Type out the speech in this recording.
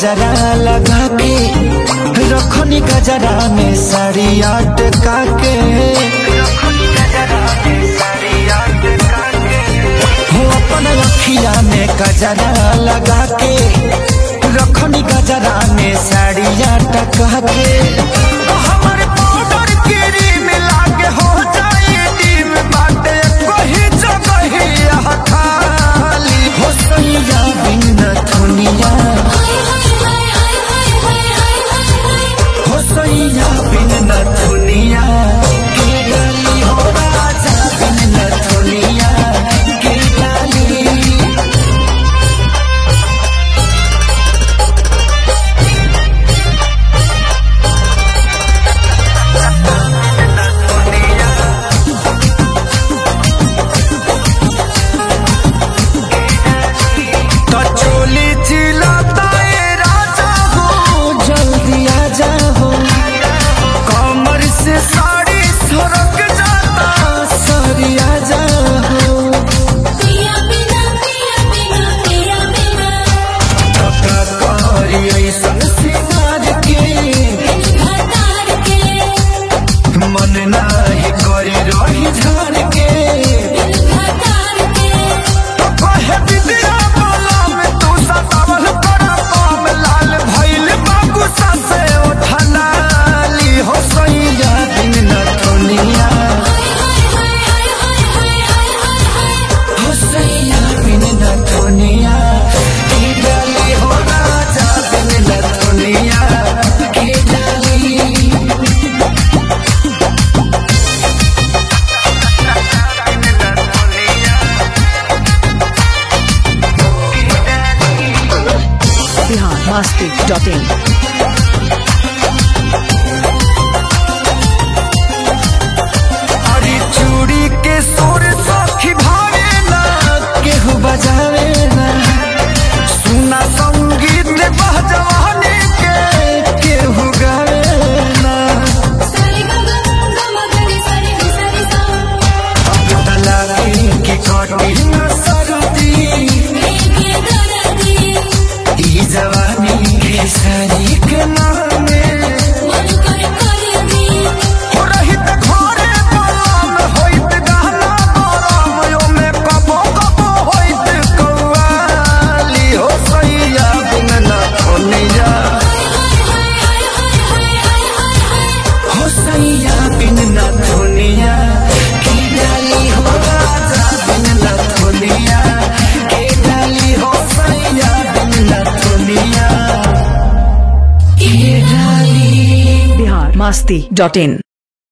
गजरा लगा के रखनी गजरा में साड़ी अटका के हो अपन अखिया में गजरा लगा के रखनी गजरा में साड़ी अटका के हमर पाउडर क्रीम लागे हो जाए डीम बाटे कोही जगहिया खाली हो सैया बिन दुनिया हो सैया बिन दुनिया के डाली हो राजा बिन दुनिया के डाली तो चोली चिल्लाता ए राजा हो जल्दी आ जाओ कमर से साड़ी सरक जाता सारी आ जाओ कका करी ऐसन सिंगार के मन नाही करे रही झार के तो कहे विद्या बोला में तू सतावल कर पाम लाल भइल बाबू से उठलाली हो सैया दिन न दुनिया हो सैया दिन न दुनिया की डाली हो राजा दिन न दुनिया की डाली बिहार मस्ती डॉट इन अरे चूड़ी के सुर सखी भावे ना केहू बजावे ना सुना संगीत बहजवानी के केहू गावे ना अब तलाकी की कटी न सरदी ई जवानी के सारी के नामे हो रहित घरे पलम होइत गहना गरम यो में कबो कबो होइत कौवाली हो सैया बिन न खोनिया हो सैया बिन न खोनिया की डाली हो राजा बिन न खोनिया की डाली हो सैया बिन न खोनिया की डाली बिहार मस्ती डॉट इन